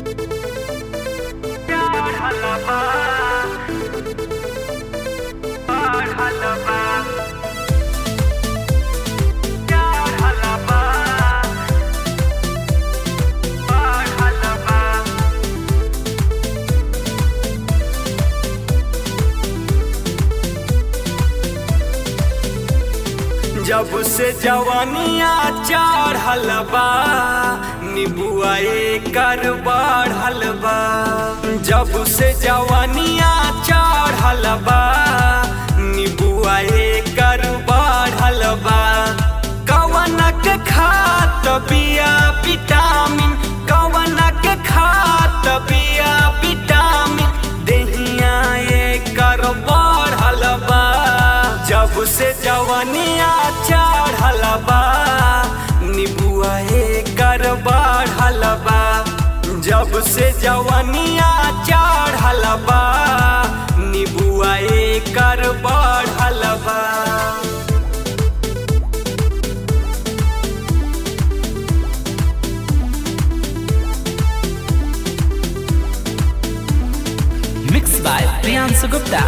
जब से जवानिया चढ़ल बा निबुआ कर बढ़ल बा जब से जवानिया चढ़ल बा निबुआ कर बढ़ल बा कवनक खात बिया विटामिन कवनक खात बिया विटामिन देहिया कर बढ़ल बा जब से जवनिया चढ़ल बा निबुआ कर बढ़ल बा जब से जवनिया चढ़ल बा निबुआ कर बढ़ल बा Mixed by Priyansu Gupta.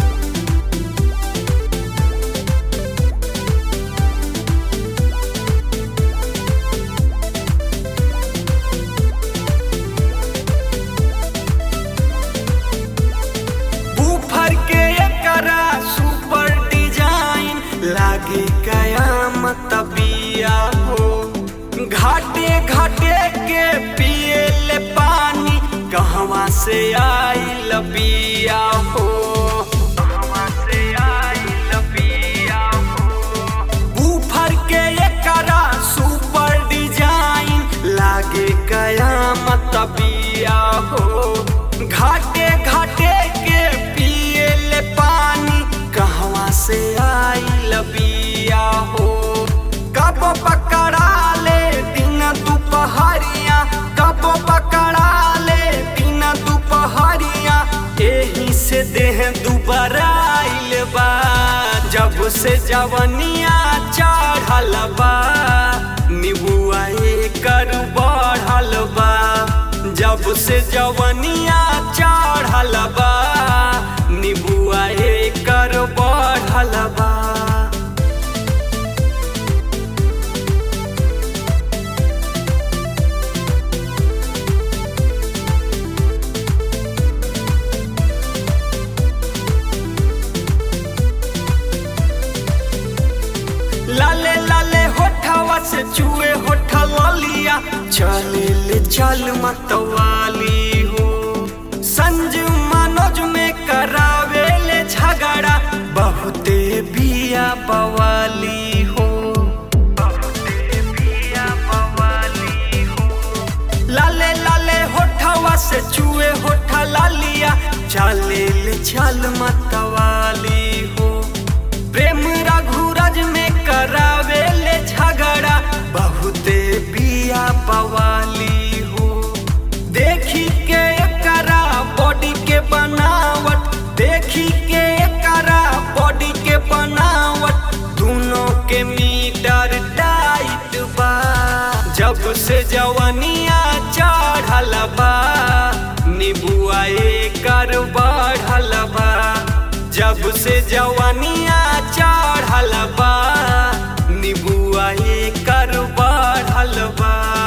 Woofer के एकरा सुपर डिजाइन लागे कयामत बिया हो घाटे घाटे के पिए ले पानी कहवा से आइल बिया हो कहवा से आइल बिया हो बूफर के एकरा सुपर डिजाइन लागे कयामत बिया हो घाटे घाटे के पिए ले पानी कहवा से आइल बिया हो कब पकड़ा ले दिन दुपहरिया कब पकड़ा ले दिन दुपहरिया एही से देह दुबराइल बा जब से जवनिया चढ़ल बा निबुआ कर बढ़ल बा जब से जवनिया चढ़ल बा निबुआ कर बढ़ल बा लाले लाले होठवा से चुए होठा लिया चले ले चल मतवाली हो संजू मनोज में करावे ले झगड़ा बहुते बिया बवाली हो बहुते बिया बवाली हो लाले लाले होठवा से चुए होठा लिया चले ले चल मतवाली हो प्रेम रघुराज में करावे ले झगड़ा बहुते बिया बवाली हो देखी के करा बॉडी के बनावट देखी के करा बॉडी के बनावट दोनों के मीटर टाइट बा जब से जवनिया चढ़ल बा निबुआ कर बढ़ल बा जब से जवनिया चढ़ल बा निबुआ कर बढ़ल बा